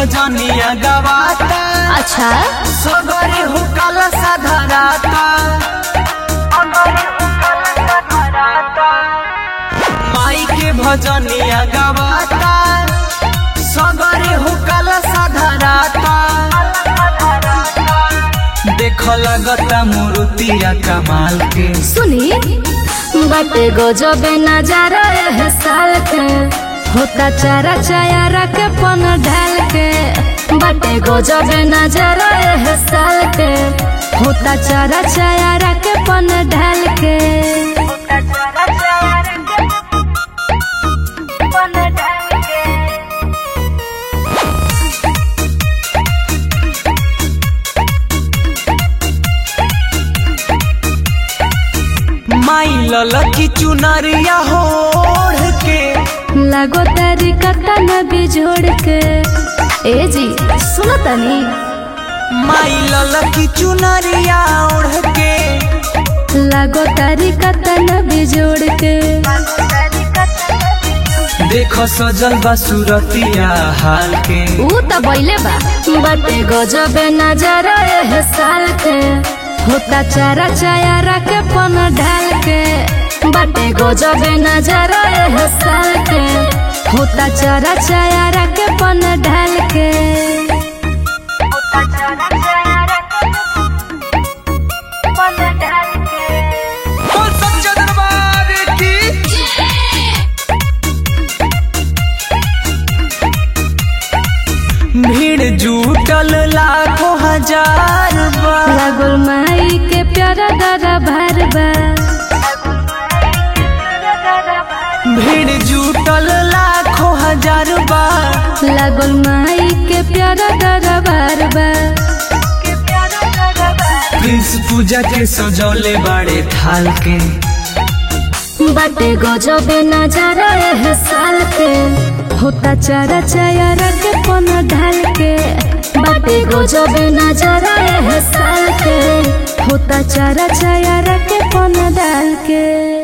भजनिया गवाता अच्छा सगरे हुकल साधराता माई के भजनिया गवाता सगरे हुकल साधराता देख लगता मूर्तिया कमाल के सुनी बाटे गजबे नजारा है साल के होता चारा चायारा के पन ढाल के बाटे गजबे नजारा है साल के होता चारा चायारा के पन ढाल के माई ललकी चुनरिया होड़ के लागो तारी कता नबी जोड़ के ए जी सुनो तनी माई ललकी चुनरिया ओढ़ के लागो तारी कता नबी जोड़ के देखो सजल बा सूरतिया हाल के ऊ त बैले बा बाटे गजबे नजारा है साल के होता चारा चायारा के पन ढाल के बाटे गजबे नजारा है साल के होता चारा चायारा के पन ढाल के बोल सच्चा दरबार की भीड़ जुटल लाखों हजार बा लागल माई के प्यारा दादा भार बा भीड़ जुटल लाखों हजार बा लागल माई के प्यारा दादा भार बा प्रिंस पूजा के सजौले बाड़े थाल के बाटे गजबे नजारा है साल के होता चारा चायारा के पन ढाल के बाटे गजबे नजारा है साल के होता चारा चायारा के पन डाल के